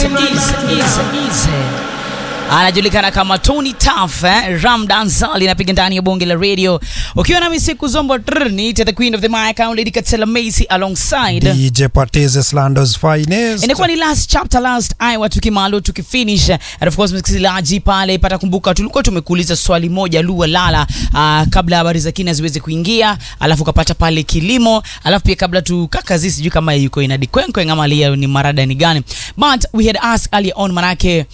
easy, easy, easy. anajulikana kama Tony Tuff eh? Ramdan Zali inapiga ndani ya bonge la radio ukiwa nami siku zombo trr, niite the queen of the mic Lady Katela Macy alongside DJ Pateze Slandos finest. inakuwa ni last chapter last aya tukimalo tukifinish and of course msikilizaji pale pata kumbuka tulikuwa tumekuuliza swali moja lua lala uh, kabla habari za kina ziweze kuingia alafu ukapata pale kilimo alafu pia kabla tukakazi sijui kama yuko inadi kwenkwe ama lia ni marada ni gani but we had asked earlier on manake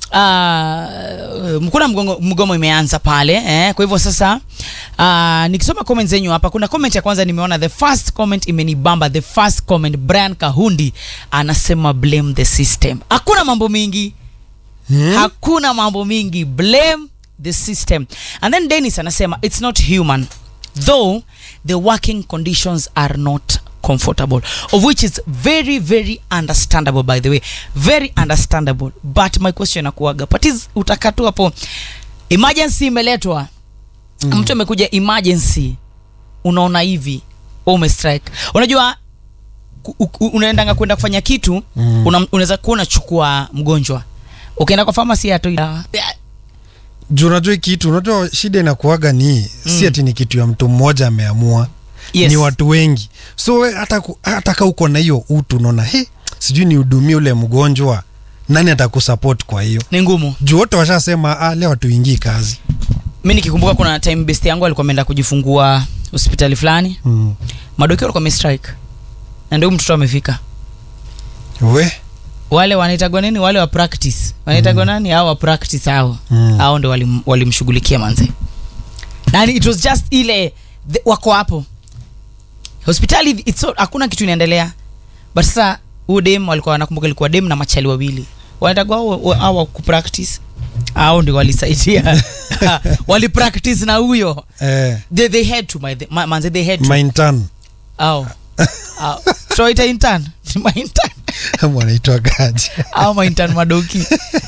Uh, kuna mgongo, mgomo imeanza pale eh, kwa hivyo sasa uh, nikisoma comment zenyu hapa kuna comment ya kwanza nimeona the first comment imenibamba the first comment Brian Kahundi anasema blame the system hakuna mambo mingi Hmm? hakuna mambo mingi blame the system and then dennis anasema it's not human though the working conditions are not comfortable of which is very very understandable by the way very understandable but my question akuaga patis utakatu hapo emergency imeletwa mm. mtu amekuja emergency unaona hivi wewe umestrike unajua ku- u- unaendanga kwenda kufanya kitu Mm. una- unaweza kuwa unachukua mgonjwa ukienda kwa famasi hatoi dawa Juu unajua hii kitu, unajua shida inakuaga ni si ati ni kitu ya mtu mmoja ameamua, Yes. ni watu wengi. So we, hata ku- hata ka uko na hiyo utu unaona he, sijui nihudumie ule mgonjwa, nani atakusupport kwa hiyo? ni ngumu Juu wote washasema ah, leo hatuingii kazi. mi nikikumbuka kuna time best yangu alikuwa ameenda kujifungua hospitali fulani Mm. madokio alikuwa amestrike na ndio mtoto amefika We wale wanaitagwa nini wale wa practice wanaitagwa nani hao wa practice hao Mm. hao ndo walim- walimshughulikia manze na it was just ile the, wako hapo hospitali it's so, hakuna kitu inaendelea but sasa huyu dem walikuwa wanakumbuka ilikuwa dem na machali wawili wanatagwa hao hao wa kupractice hao ndio walisaidia walipractice na huyo eh, they, they had to my, ma, manze they had to my intern au au so ita intern my intern wanaitwa gaji au my intern madoki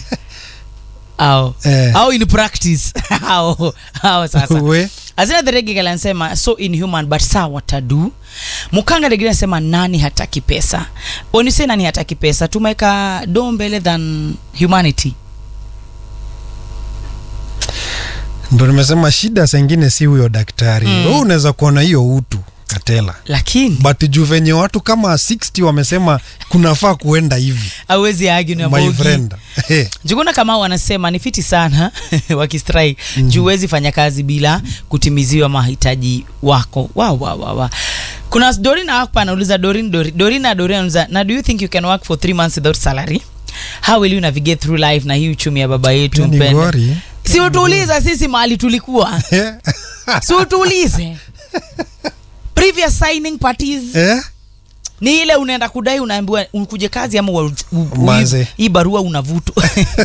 au eh, au in practice au au sasa we azina the reggae anasema so inhuman but saa watadu mukanga degine anasema nani hataki pesa onise nani hataki pesa tumeweka do mbele than humanity ndo nimesema shida sengine si huyo daktari Mm. mm. unaweza kuona hiyo utu katela lakini but juu venye watu kama 60 wamesema kunafaa kuenda hivi awezi agi na my bogi friend hey. jukuna kama wanasema ni fiti sana wakistrai mm. juu huwezi fanya kazi bila kutimiziwa mahitaji wako wa, wa, wa, wa. kuna dorina hapa anauliza dorin Dori- dorina dorina anauliza na do you think you can work for three months without salary how will you navigate through life na hii uchumi ya baba yetu Pia ni mpendwa ngori si utuulize sisi mahali tulikuwa si utuulize previous signing parties eh? ni ile unaenda kudai unaambiwa ukuje kazi ama ua- u- u- Manze. hii barua unavutwa